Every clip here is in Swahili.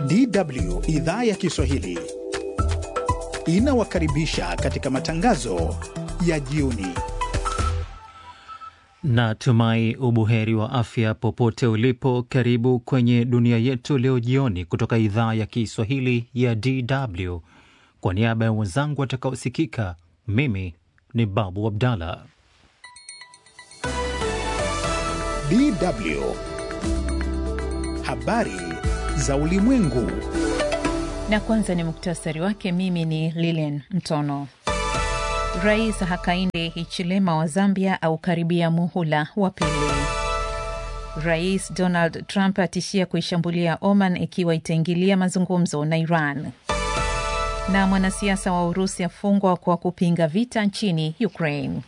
DW idhaa ya Kiswahili inawakaribisha katika matangazo ya jioni. Natumai ubuheri wa afya popote ulipo. Karibu kwenye dunia yetu leo jioni kutoka idhaa ya Kiswahili ya DW. Kwa niaba ya wenzangu watakaosikika, mimi ni Babu Abdallah. DW habari za ulimwengu. Na kwanza ni muktasari wake. Mimi ni Lilian Mtono. Rais Hakainde Hichilema wa Zambia aukaribia muhula wa pili. Rais Donald Trump atishia kuishambulia Oman ikiwa itaingilia mazungumzo na Iran. Na mwanasiasa wa Urusi afungwa kwa kupinga vita nchini Ukraine.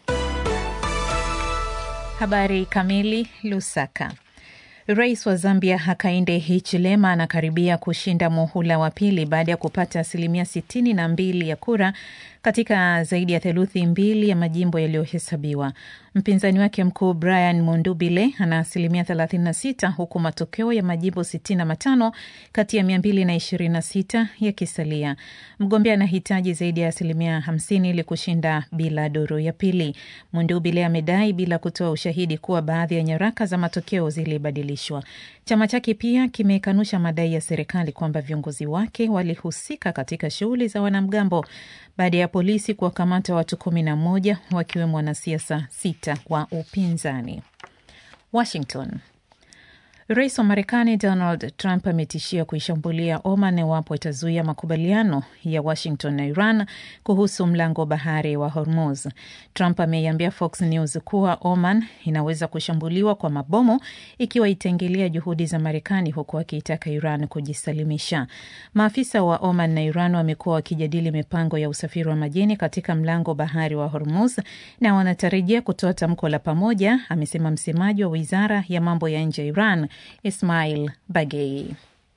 Habari kamili. Lusaka. Rais wa Zambia Hakainde Hichilema anakaribia kushinda muhula wa pili baada ya kupata asilimia sitini na mbili ya kura katika zaidi ya theluthi mbili ya majimbo yaliyohesabiwa. Mpinzani wake mkuu Brian Mundubile ana asilimia 36 huku matokeo ya majimbo 65 kati ya 226 yakisalia. Mgombea anahitaji zaidi ya asilimia 50 ili kushinda bila duru ya pili. Mundubile amedai bila kutoa ushahidi kuwa baadhi ya nyaraka za matokeo zilibadilishwa. Chama chake pia kimekanusha madai ya serikali kwamba viongozi wake walihusika katika shughuli za wanamgambo baada ya polisi kuwakamata watu kumi na moja wakiwemo wanasiasa sita wa upinzani. Washington. Rais wa Marekani Donald Trump ametishia kuishambulia Oman iwapo itazuia makubaliano ya Washington na Iran kuhusu mlango wa bahari wa Hormuz. Trump ameiambia Fox News kuwa Oman inaweza kushambuliwa kwa mabomu ikiwa itaingilia juhudi za Marekani, huku akiitaka Iran kujisalimisha. Maafisa wa Oman na Iran wamekuwa wakijadili mipango ya usafiri wa majini katika mlango wa bahari wa Hormuz na wanatarajia kutoa tamko la pamoja, amesema msemaji wa wizara ya mambo ya nje ya Iran Ismail Bagei.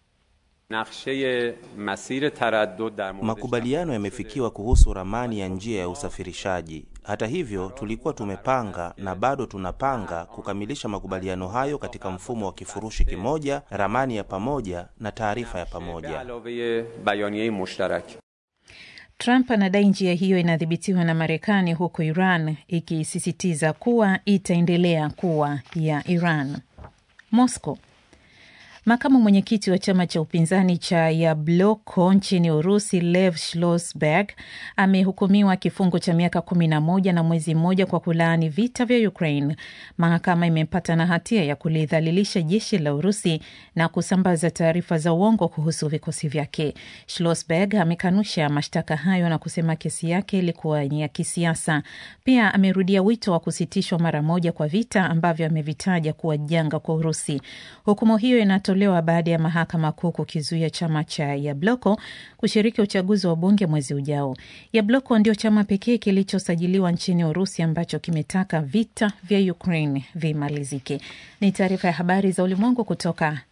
Makubaliano yamefikiwa kuhusu ramani ya njia ya usafirishaji. Hata hivyo, tulikuwa tumepanga na bado tunapanga kukamilisha makubaliano hayo katika mfumo wa kifurushi kimoja, ramani ya pamoja na taarifa ya pamoja. Trump anadai njia hiyo inadhibitiwa na Marekani, huku Iran ikisisitiza kuwa itaendelea kuwa ya Iran. Moscow. Makamu mwenyekiti wa chama cha upinzani cha Yabloko nchini Urusi, Lev Schlossberg amehukumiwa kifungo cha miaka kumi na moja na mwezi mmoja kwa kulaani vita vya Ukraine. Mahakama imempata na hatia ya kulidhalilisha jeshi la Urusi na kusambaza taarifa za uongo kuhusu vikosi vyake. Schlossberg amekanusha mashtaka hayo na kusema kesi yake ilikuwa ni ya kisiasa. Pia amerudia wito wa kusitishwa mara moja kwa vita ambavyo amevitaja kuwa janga kwa Urusi. Hukumu hiyo inatolewa baada ya mahakama kuu kukizuia chama cha Yabloko kushiriki uchaguzi wa bunge mwezi ujao. Yabloko ndio chama pekee kilichosajiliwa nchini Urusi ambacho kimetaka vita vya Ukraine vimalizike. Ni taarifa ya habari za ulimwengu kutoka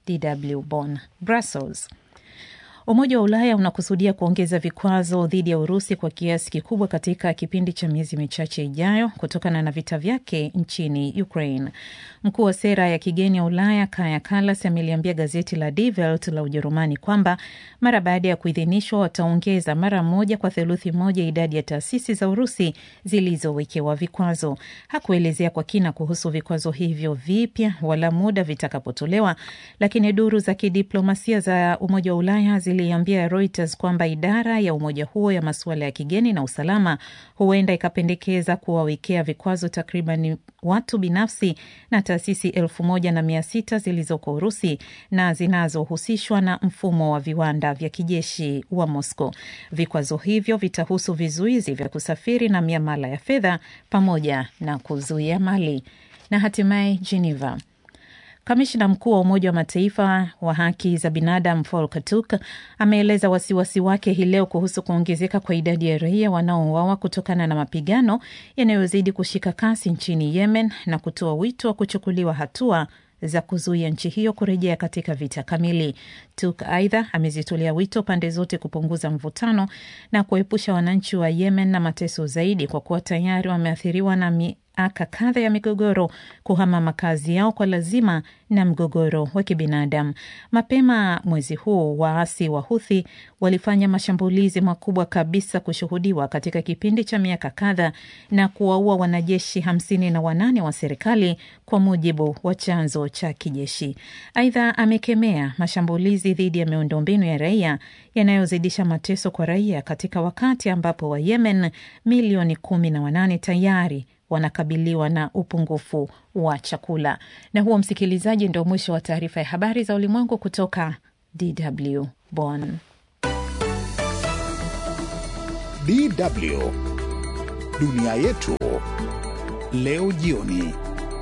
DW Bonn. Brussels. Umoja wa Ulaya unakusudia kuongeza vikwazo dhidi ya Urusi kwa kiasi kikubwa katika kipindi cha miezi michache ijayo kutokana na vita vyake nchini Ukraine. Mkuu wa sera ya kigeni ya Ulaya Kaja Kallas ameliambia gazeti la Die Welt la Ujerumani kwamba mara baada ya kuidhinishwa wataongeza mara moja kwa theluthi moja idadi ya taasisi za Urusi zilizowekewa vikwazo. Hakuelezea kwa kina kuhusu vikwazo hivyo vipya wala muda vitakapotolewa, lakini duru za kidiplomasia za Umoja wa Ulaya ziliambia Reuters kwamba idara ya umoja huo ya masuala ya kigeni na usalama huenda ikapendekeza kuwawekea vikwazo takriban watu binafsi na taasisi elfu moja na mia sita zilizoko Urusi na zinazohusishwa na mfumo wa viwanda vya kijeshi wa Moscow. Vikwazo hivyo vitahusu vizuizi vya kusafiri na miamala ya fedha pamoja na kuzuia mali. Na hatimaye Geneva. Kamishna mkuu wa Umoja wa Mataifa wa haki za binadamu Volker Turk ameeleza wasiwasi wake hii leo kuhusu kuongezeka kwa idadi ya raia wanaouawa kutokana na mapigano yanayozidi kushika kasi nchini Yemen na kutoa wito wa kuchukuliwa hatua za kuzuia nchi hiyo kurejea katika vita kamili. Turk aidha amezitolea wito pande zote kupunguza mvutano na kuepusha wananchi wa Yemen na mateso zaidi, kwa kuwa tayari wameathiriwa na mi miaka kadha ya migogoro kuhama makazi yao kwa lazima na mgogoro wa kibinadamu. Mapema mwezi huu waasi wa Huthi walifanya mashambulizi makubwa kabisa kushuhudiwa katika kipindi cha miaka kadha na kuwaua wanajeshi hamsini na wanane wa serikali kwa mujibu wa chanzo cha kijeshi. Aidha, amekemea mashambulizi dhidi ya miundombinu ya raia yanayozidisha mateso kwa raia katika wakati ambapo Wayemen milioni kumi na wanane tayari wanakabiliwa na upungufu wa chakula. Na huo, msikilizaji, ndio mwisho wa taarifa ya habari za ulimwengu kutoka DW Bonn. DW dunia yetu leo jioni.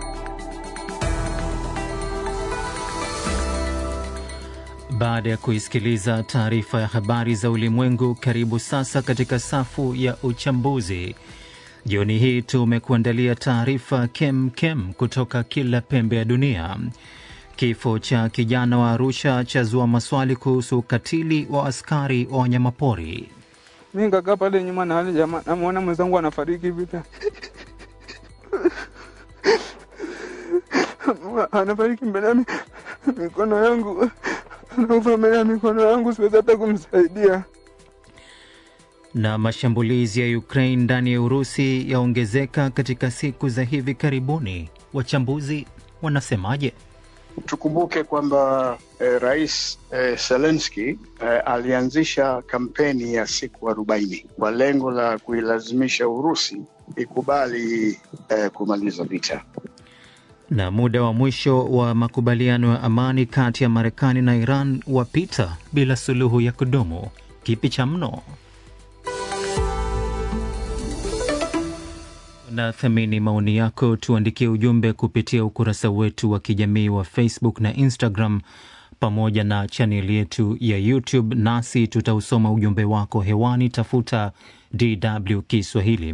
Baada ya kuisikiliza taarifa ya habari za ulimwengu, karibu sasa katika safu ya uchambuzi. Jioni hii tumekuandalia taarifa kem kem kutoka kila pembe ya dunia. Kifo cha kijana wa Arusha chazua maswali kuhusu ukatili wa askari wa wanyamapori. Mi nikakaa pale nyuma na wale jamaa, namwona mwenzangu anafariki vita anafariki mbele ya mikono yangu, anakufa mbele ya mikono yangu, siwezi hata kumsaidia. Na mashambulizi ya Ukraine ndani ya Urusi yaongezeka katika siku za hivi karibuni. Wachambuzi wanasemaje? Tukumbuke kwamba eh, Rais eh, Zelensky eh, alianzisha kampeni ya siku arobaini kwa lengo la kuilazimisha Urusi ikubali eh, kumaliza vita. Na muda wa mwisho wa makubaliano ya amani kati ya Marekani na Iran wapita bila suluhu ya kudumu. Kipi cha mno? na thamini maoni yako, tuandikie ujumbe kupitia ukurasa wetu wa kijamii wa Facebook na Instagram pamoja na chaneli yetu ya YouTube, nasi tutausoma ujumbe wako hewani. Tafuta DW Kiswahili.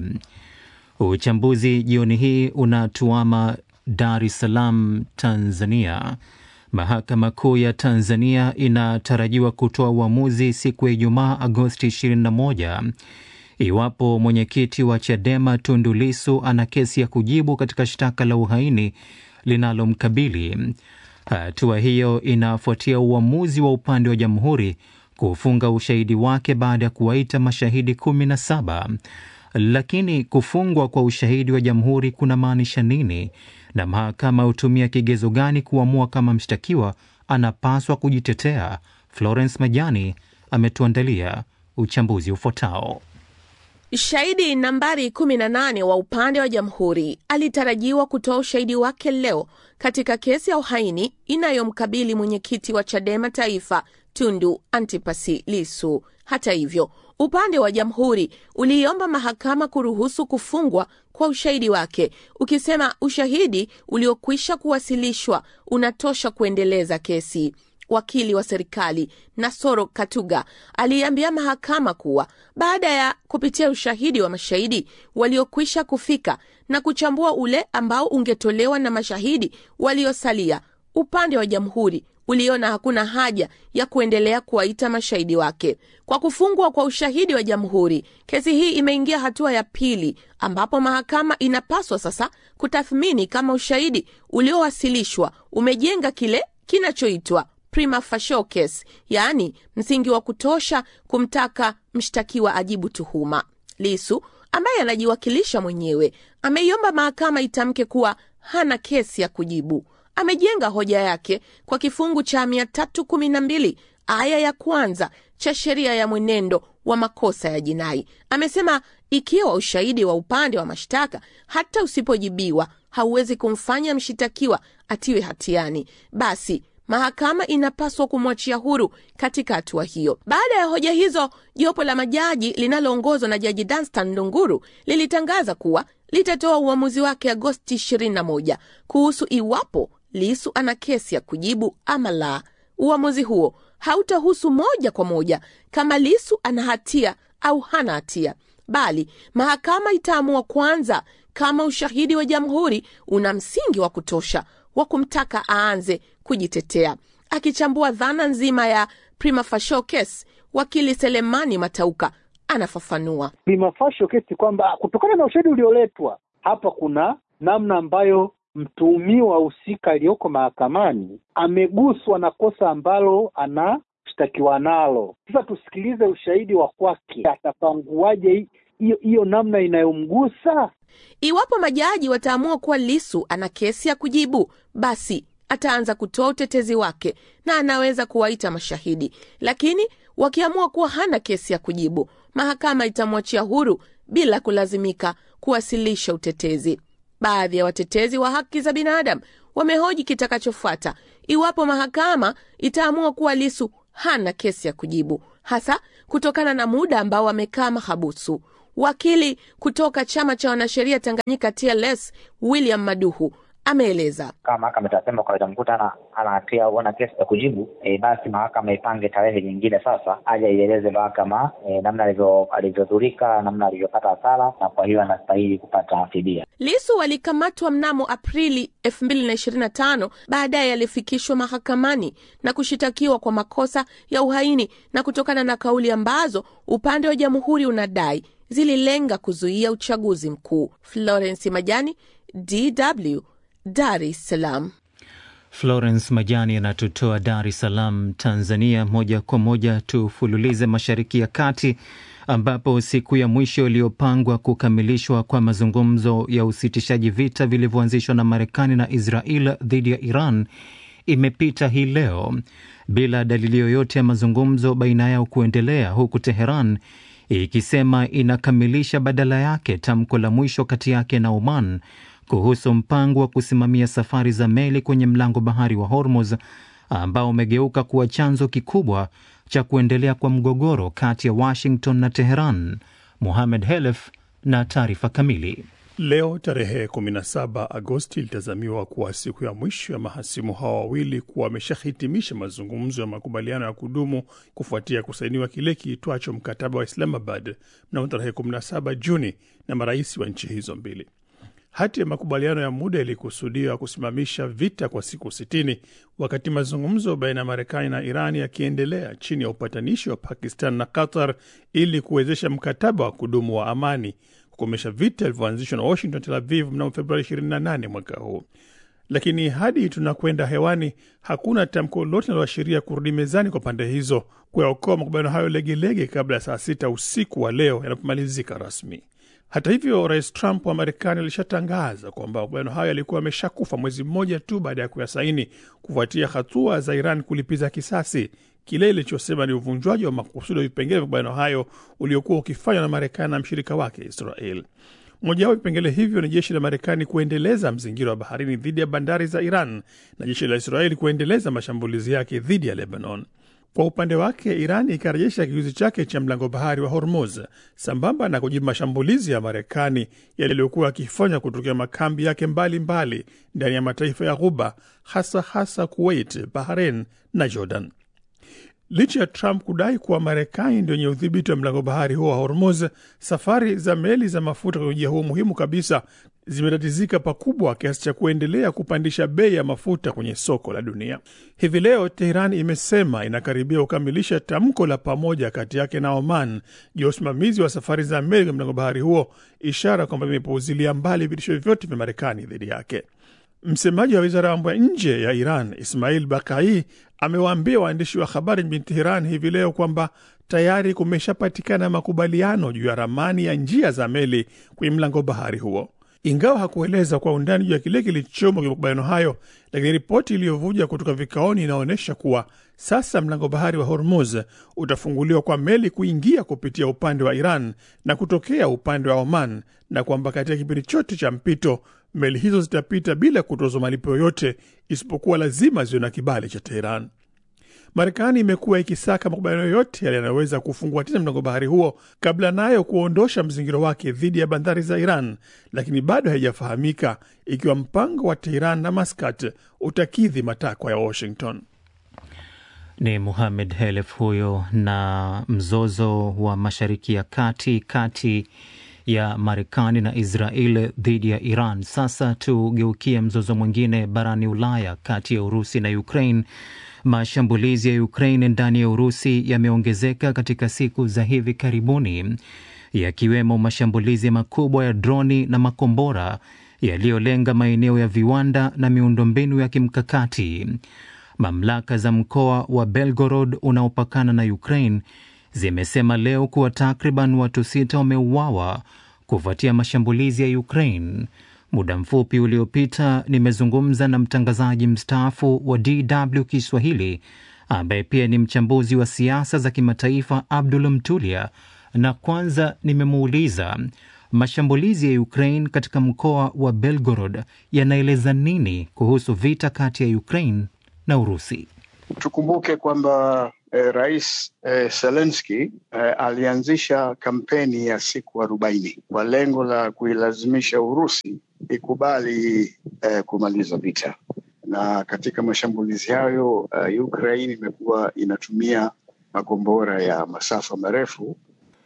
Uchambuzi jioni hii unatuama Dar es Salaam, Tanzania. Mahakama Kuu ya Tanzania inatarajiwa kutoa uamuzi siku ya Ijumaa, Agosti 21 iwapo mwenyekiti wa Chadema Tundu Lissu ana kesi ya kujibu katika shtaka la uhaini linalomkabili. Hatua hiyo inafuatia uamuzi wa upande wa jamhuri kufunga ushahidi wake baada ya kuwaita mashahidi kumi na saba. Lakini kufungwa kwa ushahidi wa jamhuri kuna maanisha nini, na mahakama hutumia kigezo gani kuamua kama mshtakiwa anapaswa kujitetea? Florence Majani ametuandalia uchambuzi ufuatao. Shahidi nambari 18 wa upande wa jamhuri alitarajiwa kutoa ushahidi wake leo katika kesi ya uhaini inayomkabili mwenyekiti wa Chadema Taifa Tundu Antipasi Lisu. Hata hivyo, upande wa jamhuri uliiomba mahakama kuruhusu kufungwa kwa ushahidi wake, ukisema ushahidi uliokwisha kuwasilishwa unatosha kuendeleza kesi. Wakili wa serikali Nasoro Katuga aliambia mahakama kuwa baada ya kupitia ushahidi wa mashahidi waliokwisha kufika na kuchambua ule ambao ungetolewa na mashahidi waliosalia, upande wa jamhuri uliona hakuna haja ya kuendelea kuwaita mashahidi wake. Kwa kufungwa kwa ushahidi wa jamhuri, kesi hii imeingia hatua ya pili, ambapo mahakama inapaswa sasa kutathmini kama ushahidi uliowasilishwa umejenga kile kinachoitwa prima facie case, yaani msingi wa kutosha kumtaka mshtakiwa ajibu tuhuma. Lisu ambaye anajiwakilisha mwenyewe ameiomba mahakama itamke kuwa hana kesi ya kujibu. Amejenga hoja yake kwa kifungu cha 312 aya ya kwanza cha sheria ya mwenendo wa makosa ya jinai. Amesema ikiwa ushahidi wa upande wa mashtaka hata usipojibiwa hauwezi kumfanya mshitakiwa atiwe hatiani, basi mahakama inapaswa kumwachia huru katika hatua hiyo. Baada ya hoja hizo, jopo la majaji linaloongozwa na Jaji Danstan Ndunguru lilitangaza kuwa litatoa uamuzi wake Agosti 21 kuhusu iwapo Lisu ana kesi ya kujibu ama la. Uamuzi huo hautahusu moja kwa moja kama Lisu ana hatia au hana hatia, bali mahakama itaamua kwanza kama ushahidi wa jamhuri una msingi wa kutosha wa kumtaka aanze kujitetea. Akichambua dhana nzima ya prima facie case, wakili Selemani Matauka anafafanua. Prima facie case kwamba kutokana na ushahidi ulioletwa hapa kuna namna ambayo mtuhumiwa husika aliyoko mahakamani ameguswa na kosa ambalo anashtakiwa nalo. Sasa tusikilize ushahidi wa kwake, atapanguaje hiyo hiyo namna inayomgusa? Iwapo majaji wataamua kuwa Lisu ana kesi ya kujibu, basi ataanza kutoa utetezi wake na anaweza kuwaita mashahidi, lakini wakiamua kuwa hana kesi ya kujibu, mahakama itamwachia huru bila kulazimika kuwasilisha utetezi. Baadhi ya watetezi wa haki za binadamu wamehoji kitakachofuata iwapo mahakama itaamua kuwa Lisu hana kesi ya kujibu, hasa kutokana na muda ambao amekaa mahabusu. Wakili kutoka chama cha wanasheria Tanganyika TLS William Maduhu ameeleza kama mahakama itasema kwa itamkuta ana ana hatia au ana kesi ya kujibu e, basi mahakama ipange tarehe nyingine sasa aje ieleze mahakama e, namna alivyo- alivyodhurika namna alivyopata hasara na kwa hiyo anastahili kupata fidia Lisu alikamatwa mnamo Aprili 2025. Baadaye alifikishwa mahakamani na kushitakiwa kwa makosa ya uhaini na kutokana na kauli ambazo upande wa jamhuri unadai zililenga kuzuia uchaguzi mkuu. Florence Majani, DW, Dar es Salaam. Florence Majani anatutoa Dar es Salaam, Tanzania. Moja kwa moja tufululize Mashariki ya Kati, ambapo siku ya mwisho iliyopangwa kukamilishwa kwa mazungumzo ya usitishaji vita vilivyoanzishwa na Marekani na Israel dhidi ya Iran imepita hii leo bila dalili yoyote ya mazungumzo baina yao kuendelea, huku Teheran ikisema inakamilisha badala yake tamko la mwisho kati yake na Oman kuhusu mpango wa kusimamia safari za meli kwenye mlango bahari wa Hormuz ambao umegeuka kuwa chanzo kikubwa cha kuendelea kwa mgogoro kati ya Washington na Teheran. Mohamed Helef na taarifa kamili. Leo tarehe 17 Agosti ilitazamiwa kuwa siku ya mwisho ya mahasimu hawa wawili kuwa wameshahitimisha mazungumzo ya makubaliano ya kudumu kufuatia kusainiwa kile kiitwacho mkataba wa Islamabad mnamo tarehe 17 Juni na marais wa nchi hizo mbili. Hati ya makubaliano ya muda ilikusudiwa kusimamisha vita kwa siku 60 wakati mazungumzo baina ya Marekani na Iran yakiendelea chini ya upatanishi wa Pakistan na Qatar ili kuwezesha mkataba wa kudumu wa amani kukomesha vita vilivyoanzishwa na Washington Tel Aviv mnamo Februari 28 mwaka huu. Lakini hadi tunakwenda hewani, hakuna tamko lolote linaloashiria kurudi mezani kwa pande hizo kuyaokoa makubaliano hayo legelege kabla ya saa sita usiku wa leo yanapomalizika rasmi. Hata hivyo, rais Trump wa Marekani alishatangaza kwamba makubaliano hayo yalikuwa yameshakufa mwezi mmoja tu baada ya kuyasaini kufuatia hatua za Iran kulipiza kisasi kile ilichosema ni uvunjwaji wa makusudi wa vipengele vya makubaliano hayo uliokuwa ukifanywa na Marekani na mshirika wake Israel. Mojawapo vipengele hivyo ni jeshi la Marekani kuendeleza mzingiro wa baharini dhidi ya bandari za Iran na jeshi la Israeli kuendeleza mashambulizi yake dhidi ya Lebanon. Kwa upande wake, Iran ikarejesha kizuizi chake cha mlango bahari wa Hormuz sambamba na kujibu mashambulizi ya Marekani yaliyokuwa yakifanywa kutokea makambi yake mbalimbali ndani ya mataifa ya Ghuba, hasa hasa Kuwait, Bahrain na Jordan. Licha ya Trump kudai kuwa Marekani ndio yenye udhibiti wa mlango bahari huo wa Hormuz, safari za meli za mafuta kwenye ujia huo muhimu kabisa zimetatizika pakubwa kiasi cha kuendelea kupandisha bei ya mafuta kwenye soko la dunia. Hivi leo Teheran imesema inakaribia kukamilisha tamko la pamoja kati yake na Oman juu ya usimamizi wa safari za meli kwenye mlango bahari huo, ishara kwamba imepuuzilia mbali vitisho vyote vya Marekani dhidi yake. Msemaji wa wizara ya mambo ya nje ya Iran Ismail Bakai amewaambia waandishi wa habari mjini Teheran hivi leo kwamba tayari kumeshapatikana makubaliano juu ya ramani ya njia za meli kwenye mlango bahari huo. Ingawa hakueleza kwa undani juu ya kile kilichomo kwenye makubaliano hayo, lakini ripoti iliyovuja kutoka vikaoni inaonyesha kuwa sasa mlango bahari wa Hormuz utafunguliwa kwa meli kuingia kupitia upande wa Iran na kutokea upande wa Oman, na kwamba katika kipindi chote cha mpito meli hizo zitapita bila kutozwa malipo yoyote isipokuwa lazima ziwe na kibali cha Teheran. Marekani imekuwa ikisaka makubaliano yote yale yanayoweza kufungua tena mlango bahari huo kabla nayo kuondosha mzingiro wake dhidi ya bandari za Iran, lakini bado haijafahamika ikiwa mpango wa Teheran na Maskat utakidhi matakwa ya Washington. Ni Muhamed Helef huyo. Na mzozo wa Mashariki ya Kati kati ya Marekani na Israel dhidi ya Iran. Sasa tugeukie mzozo mwingine barani Ulaya kati ya Urusi na Ukraine. Mashambulizi ya Ukraine ndani ya Urusi yameongezeka katika siku za hivi karibuni, yakiwemo mashambulizi makubwa ya droni na makombora yaliyolenga maeneo ya viwanda na miundombinu ya kimkakati. Mamlaka za mkoa wa Belgorod unaopakana na Ukraine zimesema leo kuwa takriban watu sita wameuawa kufuatia mashambulizi ya Ukraine. Muda mfupi uliopita nimezungumza na mtangazaji mstaafu wa DW Kiswahili ambaye pia ni mchambuzi wa siasa za kimataifa Abdul Mtulia, na kwanza nimemuuliza mashambulizi ya Ukraine katika mkoa wa Belgorod yanaeleza nini kuhusu vita kati ya Ukraine na Urusi. Tukumbuke kwamba eh, Rais eh, Zelensky eh, alianzisha kampeni ya siku arobaini kwa lengo la kuilazimisha Urusi ikubali eh, kumaliza vita, na katika mashambulizi hayo uh, Ukraine imekuwa inatumia makombora ya masafa marefu.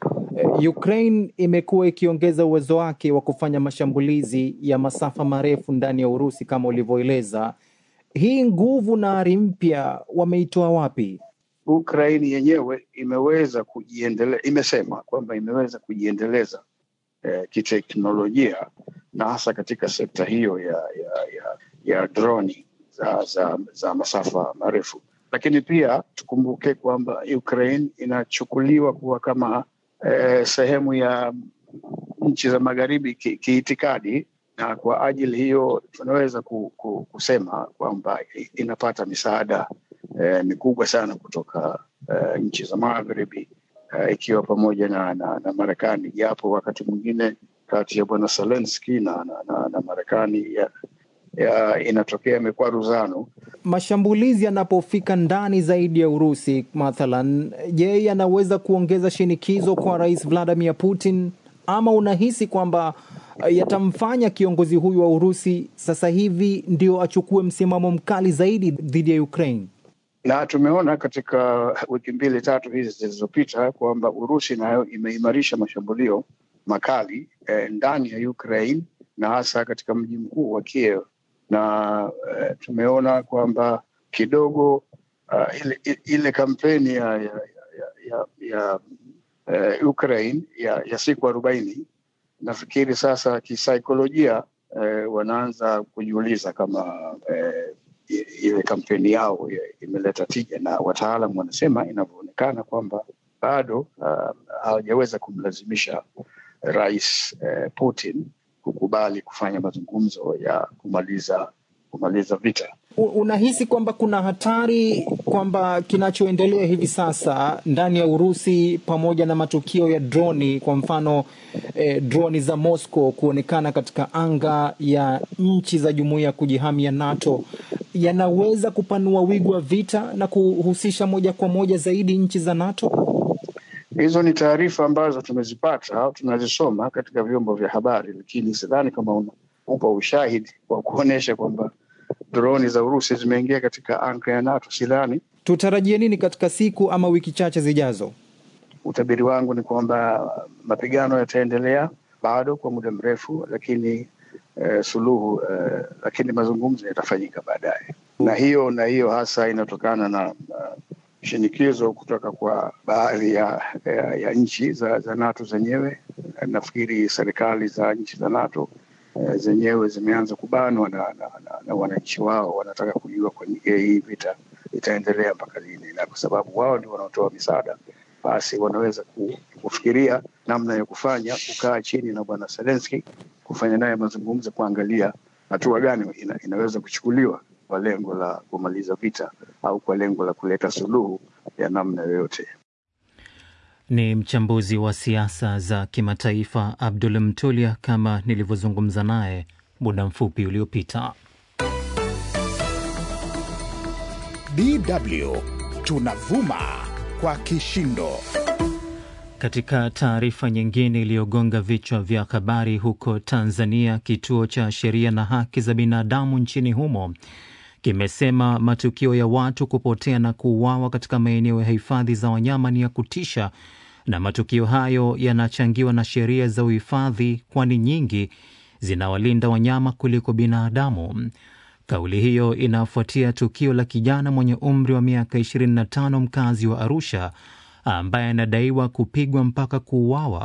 Ukraine imekuwa ikiongeza uwezo wake wa kufanya mashambulizi ya masafa marefu ndani ya Urusi kama ulivyoeleza. Hii nguvu na ari mpya wameitoa wapi? Ukraine yenyewe imeweza kujiendeleza, imesema kwamba imeweza kujiendeleza eh, kiteknolojia na hasa katika sekta hiyo ya ya ya, ya droni za, za, za masafa marefu, lakini pia tukumbuke kwamba Ukraine inachukuliwa kuwa kama eh, sehemu ya nchi za magharibi kiitikadi ki na kwa ajili hiyo tunaweza ku, ku, kusema kwamba inapata misaada eh, mikubwa sana kutoka eh, nchi za magharibi eh, ikiwa pamoja na, na, na Marekani, japo wakati mwingine kati ya bwana Zelensky na, na, na, na Marekani ya, ya inatokea mikwaruzano. Mashambulizi yanapofika ndani zaidi ya Urusi mathalan, je, yanaweza kuongeza shinikizo kwa Rais Vladimir Putin ama unahisi kwamba yatamfanya kiongozi huyu wa Urusi sasa hivi ndio achukue msimamo mkali zaidi dhidi ya Ukraine? Na tumeona katika wiki mbili tatu hizi zilizopita kwamba Urusi nayo imeimarisha mashambulio makali eh, ndani ya Ukraine na hasa katika mji mkuu wa Kiev, na eh, tumeona kwamba kidogo uh, ile, ile kampeni ya, ya, ya, ya, ya uh, Ukraine ya, ya siku arobaini nafikiri sasa kisaikolojia eh, wanaanza kujiuliza kama eh, ile kampeni yao imeleta tija, na wataalam wanasema inavyoonekana kwamba bado hawajaweza uh, kumlazimisha Rais eh, Putin kukubali kufanya mazungumzo ya kumaliza kumaliza vita. Unahisi kwamba kuna hatari kwamba kinachoendelea hivi sasa ndani ya Urusi pamoja na matukio ya droni, kwa mfano eh, droni za Moscow kuonekana katika anga ya nchi za jumuiya ya kujihami ya NATO yanaweza kupanua wigo wa vita na kuhusisha moja kwa moja zaidi nchi za NATO? Hizo ni taarifa ambazo tumezipata au tunazisoma katika vyombo vya habari, lakini sidhani kama una upa ushahidi wa kuonyesha kwamba droni za Urusi zimeingia katika anga ya NATO. Sidhani. Tutarajie nini katika siku ama wiki chache zijazo? Utabiri wangu ni kwamba mapigano yataendelea bado kwa muda mrefu, lakini eh, suluhu eh, lakini mazungumzo yatafanyika baadaye, na hiyo na hiyo hasa inatokana na uh, shinikizo kutoka kwa baadhi ya, ya, ya nchi za, za NATO zenyewe. Nafikiri serikali za nchi za NATO eh, zenyewe zimeanza kubanwa na, na, na, na wananchi wao, wanataka kujua kwa hii vita itaendelea mpaka lini, na kwa sababu wao ndio wanaotoa misaada, basi wanaweza kufikiria namna ya kufanya, kukaa chini na bwana Zelensky, kufanya naye mazungumzo, kuangalia hatua gani ina, inaweza kuchukuliwa kwa lengo la kumaliza vita au kwa lengo la kuleta suluhu ya namna yoyote. Ni mchambuzi wa siasa za kimataifa Abdul Mtulia, kama nilivyozungumza naye muda mfupi uliopita. DW tunavuma kwa kishindo. Katika taarifa nyingine iliyogonga vichwa vya habari huko Tanzania, kituo cha sheria na haki za binadamu nchini humo kimesema matukio ya watu kupotea na kuuawa katika maeneo ya hifadhi za wanyama ni ya kutisha, na matukio hayo yanachangiwa na sheria za uhifadhi, kwani nyingi zinawalinda wanyama kuliko binadamu. Kauli hiyo inafuatia tukio la kijana mwenye umri wa miaka 25 mkazi wa Arusha ambaye anadaiwa kupigwa mpaka kuuawa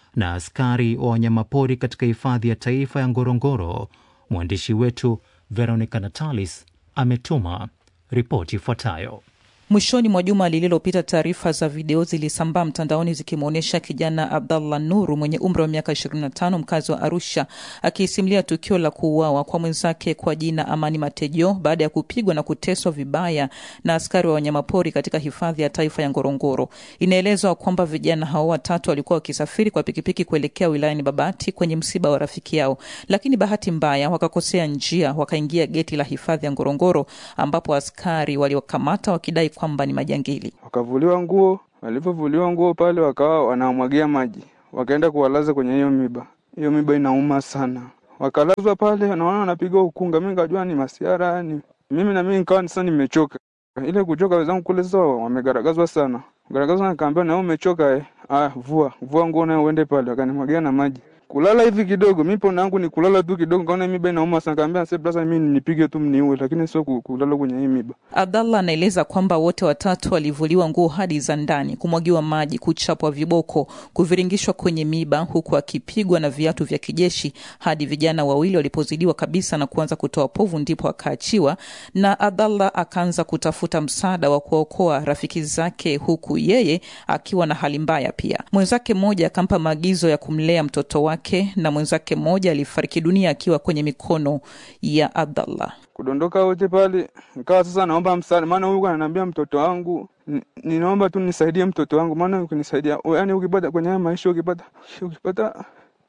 na askari wa wanyamapori katika hifadhi ya taifa ya Ngorongoro. Mwandishi wetu Veronica Natalis ametuma ripoti ifuatayo. Mwishoni mwa juma lililopita, taarifa za video zilisambaa mtandaoni zikimwonyesha kijana Abdallah Nuru mwenye umri wa miaka 25 mkazi wa Arusha akisimulia tukio la kuuawa kwa mwenzake kwa jina Amani Matejo baada ya kupigwa na kuteswa vibaya na askari wa wanyamapori katika hifadhi ya taifa ya Ngorongoro. Inaelezwa kwamba vijana hao watatu walikuwa wakisafiri kwa pikipiki kuelekea wilayani Babati kwenye msiba wa rafiki yao, lakini bahati mbaya wakakosea njia, wakaingia geti la hifadhi ya Ngorongoro ambapo askari waliokamata wakidai kwamba ni majangili. Wakavuliwa nguo, walivyovuliwa nguo pale wakawa wanamwagia maji, wakaenda kuwalaza kwenye hiyo miba. Hiyo miba inauma sana, wakalazwa pale, naona wanapiga ukunga. Mi nikajua ni masiara yani, mimi na mimi nikawa sasa nimechoka. Ile kuchoka, wenzangu kule sasa wamegaragazwa sana, garagazwa, nikaambia na wewe umechoka eh? Ah, vua vua nguo nayo uende pale, wakanimwagia na maji kulala hivi kidogo, mi pona yangu ni kulala tu kidogo, kaona miba inauma sana, kaambia se brasa, mi nipige tu mniue, lakini sio kulala kwenye hii miba. Abdallah anaeleza kwamba wote watatu walivuliwa nguo hadi za ndani, kumwagiwa maji, kuchapwa viboko, kuviringishwa kwenye miba, huku akipigwa na viatu vya kijeshi hadi vijana wawili walipozidiwa kabisa na kuanza kutoa povu, ndipo akaachiwa na Abdallah akaanza kutafuta msaada wa kuokoa rafiki zake, huku yeye akiwa na hali mbaya pia. Mwenzake mmoja akampa maagizo ya kumlea mtoto wake na mwenzake mmoja alifariki dunia akiwa kwenye mikono ya Abdallah. Kudondoka wote pale, nikawa sasa naomba msaada, maana huyu ananiambia mtoto wangu, ninaomba tu nisaidie mtoto wangu, maana ukinisaidia, yani ukipata kwenye haya maisha, ukipata ukipata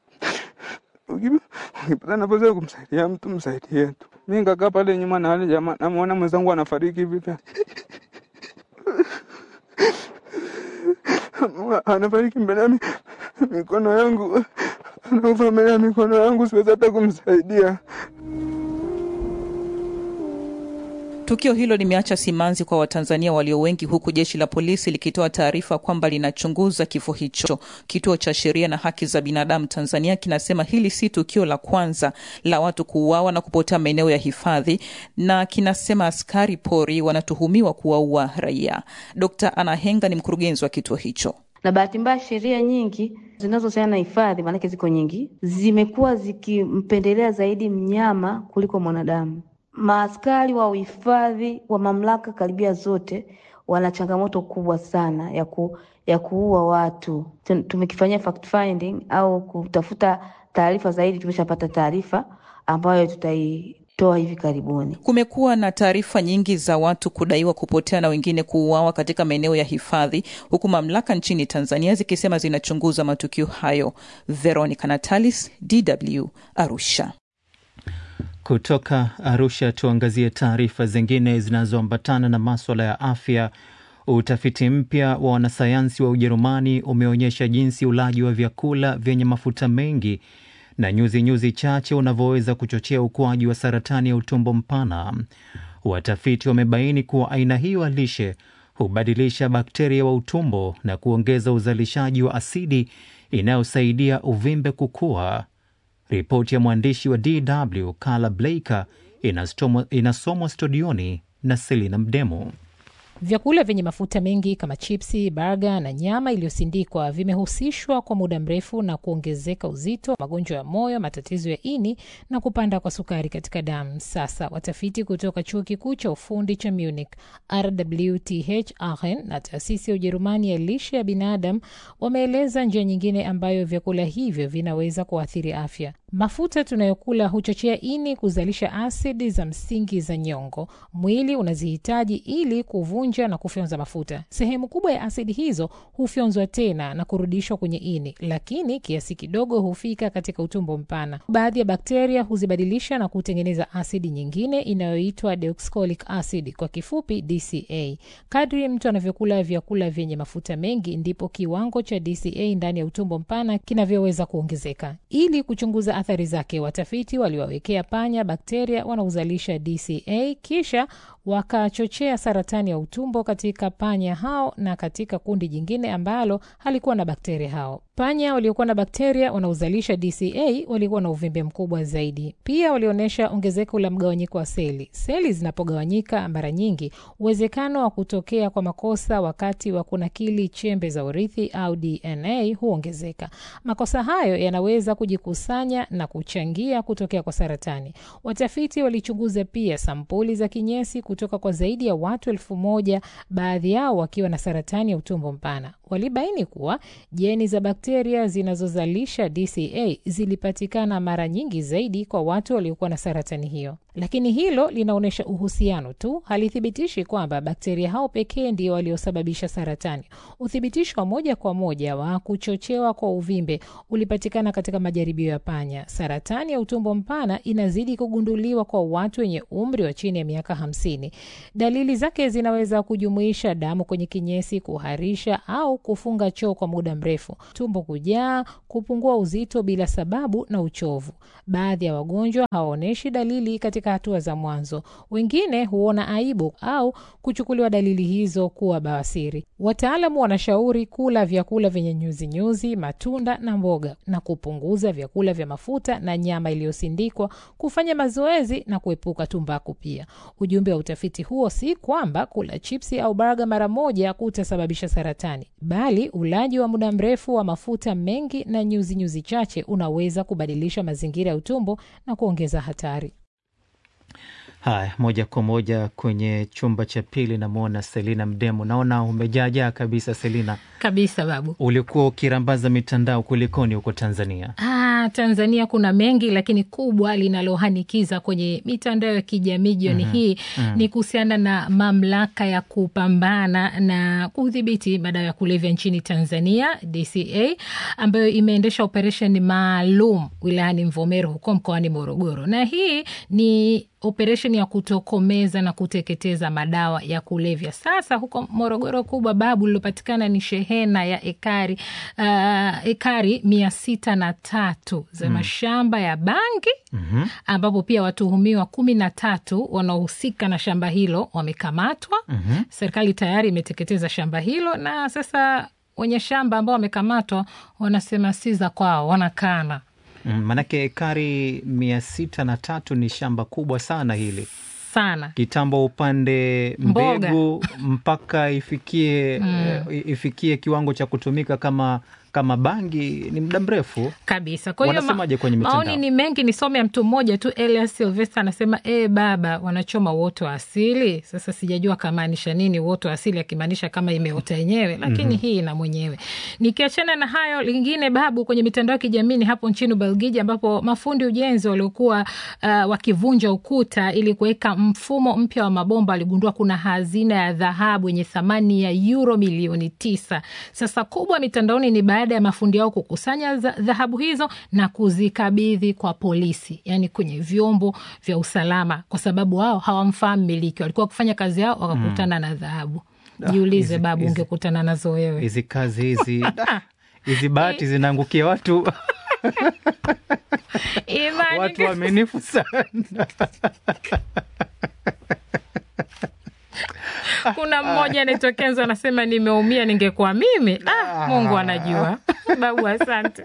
ukipata nafasi ya kumsaidia mtu msaidie tu. Mi nikakaa pale nyuma na wale jamaa, namuona mwenzangu anafariki hivi anafariki mbele ya mikono yangu anakufa mbele ya mikono yangu, siwezi hata kumsaidia. Tukio hilo limeacha simanzi kwa Watanzania walio wengi, huku jeshi la polisi likitoa taarifa kwamba linachunguza kifo hicho. Kituo cha Sheria na Haki za Binadamu Tanzania kinasema hili si tukio la kwanza la watu kuuawa na kupotea maeneo ya hifadhi, na kinasema askari pori wanatuhumiwa kuwaua raia. Dkt. Anna Henga ni mkurugenzi wa kituo hicho. Na bahati mbaya sheria nyingi zinazohusiana na hifadhi, maanake ziko nyingi, zimekuwa zikimpendelea zaidi mnyama kuliko mwanadamu. Maaskari wa uhifadhi wa mamlaka karibia zote wana changamoto kubwa sana ya, ku, ya kuua watu. Tumekifanyia fact finding au kutafuta taarifa zaidi, tumeshapata taarifa ambayo tutaitoa hivi karibuni. Kumekuwa na taarifa nyingi za watu kudaiwa kupotea na wengine kuuawa katika maeneo ya hifadhi, huku mamlaka nchini Tanzania zikisema zinachunguza matukio hayo. Veronica Natalis, DW, Arusha. Kutoka Arusha tuangazie taarifa zingine zinazoambatana na maswala ya afya. Utafiti mpya wa wanasayansi wa Ujerumani umeonyesha jinsi ulaji wa vyakula vyenye mafuta mengi na nyuzi nyuzi chache unavyoweza kuchochea ukuaji wa saratani ya utumbo mpana. Watafiti wamebaini kuwa aina hiyo ya lishe hubadilisha bakteria wa utumbo na kuongeza uzalishaji wa asidi inayosaidia uvimbe kukua. Ripoti ya mwandishi wa DW Carla Blaker inasomwa studioni na Selina Mdemo. Vyakula vyenye mafuta mengi kama chipsi, baga na nyama iliyosindikwa vimehusishwa kwa muda mrefu na kuongezeka uzito, magonjwa ya moyo, matatizo ya ini na kupanda kwa sukari katika damu. Sasa watafiti kutoka chuo kikuu cha ufundi cha Munich, RWTH Aachen na taasisi ya Ujerumani ya lishe ya binadamu wameeleza njia nyingine ambayo vyakula hivyo vinaweza kuathiri afya. Mafuta tunayokula huchochea ini kuzalisha asidi za msingi za nyongo. Mwili unazihitaji ili kuvunja na kufyonza mafuta. Sehemu kubwa ya asidi hizo hufyonzwa tena na kurudishwa kwenye ini, lakini kiasi kidogo hufika katika utumbo mpana. Baadhi ya bakteria huzibadilisha na kutengeneza asidi nyingine inayoitwa deoxycholic acid, kwa kifupi DCA. Kadri mtu anavyokula vyakula vyenye mafuta mengi, ndipo kiwango cha DCA ndani ya utumbo mpana kinavyoweza kuongezeka. Ili kuchunguza athari zake, watafiti waliwawekea panya bakteria wanaozalisha DCA kisha wakachochea saratani ya utumbo katika panya hao na katika kundi jingine ambalo halikuwa na bakteria hao. Panya waliokuwa na bakteria wanaozalisha DCA walikuwa na uvimbe mkubwa zaidi. Pia walionyesha ongezeko la mgawanyiko wa seli. Seli zinapogawanyika, mara nyingi uwezekano wa kutokea kwa makosa wakati wa kunakili chembe za urithi au DNA huongezeka. Makosa hayo yanaweza kujikusanya na kuchangia kutokea kwa saratani. Watafiti walichunguza pia sampuli za kinyesi kutoka kwa zaidi ya watu elfu moja, baadhi yao wakiwa na saratani ya utumbo mpana. Walibaini kuwa jeni za bakteria zinazozalisha DCA zilipatikana mara nyingi zaidi kwa watu waliokuwa na saratani hiyo, lakini hilo linaonyesha uhusiano tu, halithibitishi kwamba bakteria hao pekee ndio waliosababisha saratani. Uthibitisho wa moja kwa moja wa kuchochewa kwa uvimbe ulipatikana katika majaribio ya panya. Saratani ya utumbo mpana inazidi kugunduliwa kwa watu wenye umri wa chini ya miaka hamsini. Dalili zake zinaweza kujumuisha damu kwenye kinyesi, kuharisha au kufunga choo kwa muda mrefu, tumbo kujaa, kupungua uzito bila sababu na uchovu. Baadhi ya wagonjwa hawaonyeshi dalili katika hatua za mwanzo. Wengine huona aibu au kuchukuliwa dalili hizo kuwa bawasiri. Wataalamu wanashauri kula vyakula vyenye nyuzinyuzi, matunda na mboga, na kupunguza vyakula vya mafuta na nyama iliyosindikwa, kufanya mazoezi na kuepuka tumbaku. Pia ujumbe wa utafiti huo si kwamba kula chipsi au burger mara moja kutasababisha saratani, bali ulaji wa muda mrefu wa mafuta mengi na nyuzinyuzi nyuzi chache unaweza kubadilisha mazingira ya utumbo na kuongeza hatari. Haya, moja kwa moja kwenye chumba cha pili, namwona Selina Mdemo. Naona umejaajaa kabisa Selina. Kabisa babu. Ulikuwa ukirambaza mitandao, kulikoni huko Tanzania? Ah, Tanzania kuna mengi, lakini kubwa linalohanikiza kwenye mitandao ya kijamii jioni Mhm, hii mhm. ni kuhusiana na mamlaka ya kupambana na kudhibiti madawa ya kulevya nchini Tanzania, DCA, ambayo imeendesha operesheni maalum wilayani Mvomero huko mkoani Morogoro, na hii ni operesheni ya kutokomeza na kuteketeza madawa ya kulevya. Sasa huko Morogoro kubwa babu lilopatikana ni shehena ya ekari uh, ekari mia sita na tatu za Mm. mashamba ya bangi Mhm. ambapo pia watuhumiwa kumi na tatu wanaohusika na shamba hilo wamekamatwa. Mhm. Serikali tayari imeteketeza shamba hilo na sasa wenye shamba ambao wamekamatwa wanasema si za kwao, wanakana Mm, Manake ekari mia sita na tatu ni shamba kubwa sana hili sana. kitambo upande Mboga. mbegu mpaka ifikie Mm. eh, ifikie kiwango cha kutumika kama kama bangi ni muda mrefu kabisa. Kwa hiyo Wanasemaje kwenye maoni mitandao? ni mengi, nisome ya mtu mmoja tu. Elias Silvester anasema e, baba wanachoma uoto wa asili. Sasa sijajua kamaanisha nini uoto wa asili, akimaanisha kama imeota yenyewe, lakini Mhm. hii ina mwenyewe. Nikiachana na hayo, lingine babu, kwenye mitandao ya kijamii ni hapo nchini Ubelgiji, ambapo mafundi ujenzi waliokuwa uh, wakivunja ukuta ili kuweka mfumo mpya wa mabomba waligundua kuna hazina ya dhahabu yenye thamani ya euro milioni tisa. Sasa kubwa mitandaoni ni baada ya mafundi hao kukusanya za- dhahabu hizo na kuzikabidhi kwa polisi, yani kwenye vyombo vya usalama, kwa sababu wao hawamfahamu miliki, walikuwa wakifanya kazi yao wakakutana na dhahabu. Ah, Jiulize hizi- babu, hizi- ungekutana nazo wewe. hizi kazi hizi da, hizi bahati zinaangukia watu Imani watu waaminifu sana kuna mmoja anaitwa Kenzo anasema nimeumia, ningekuwa mimi. Ah, Mungu anajua. Babu, asante.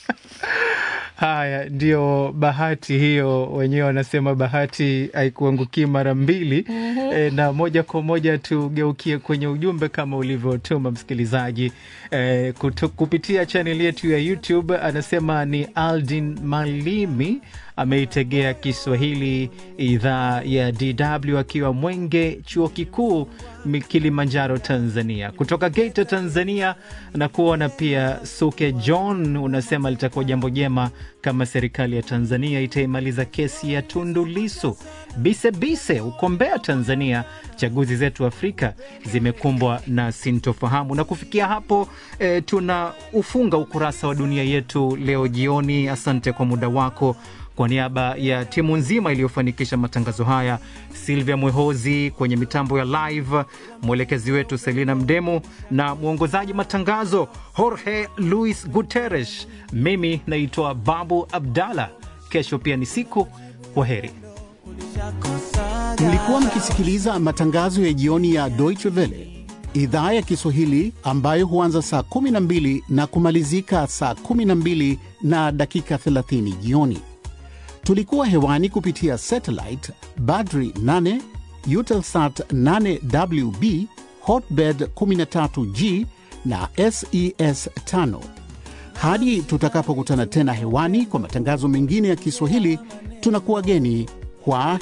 Haya, ndio bahati hiyo, wenyewe wanasema bahati haikuangukii mara mbili. Mhm. E, na moja kwa moja tugeukie kwenye ujumbe kama ulivyotuma msikilizaji e, kutu, kupitia chaneli yetu ya YouTube. Anasema ni Aldin Malimi ameitegea Kiswahili idhaa ya DW akiwa Mwenge, chuo kikuu Mi- Kilimanjaro, Tanzania. Kutoka Geita, Tanzania, na kuona pia Suke John unasema litakuwa jambo jema kama serikali ya Tanzania itaimaliza kesi ya Tundu Lisu. Bise Bise uko Mbeya, Tanzania, chaguzi zetu Afrika zimekumbwa na sintofahamu. Na kufikia hapo e, tuna ufunga ukurasa wa dunia yetu leo jioni. Asante kwa muda wako. Kwa niaba ya timu nzima iliyofanikisha matangazo haya, Silvia Mwehozi kwenye mitambo ya live, mwelekezi wetu Selina Mdemo na mwongozaji matangazo Jorge Luis Guterres, mimi naitwa Babu Abdallah. Kesho pia ni siku. Kwa heri. Mlikuwa mkisikiliza matangazo ya jioni ya Deutsche Welle idhaa ya Kiswahili ambayo huanza saa 12 na kumalizika saa 12 na dakika 30 jioni. Tulikuwa hewani kupitia satellite Badri 8, Eutelsat 8WB, Hotbird 13G na SES 5. Hadi tutakapokutana tena hewani kwa matangazo mengine ya Kiswahili, tunakuwa geni kwa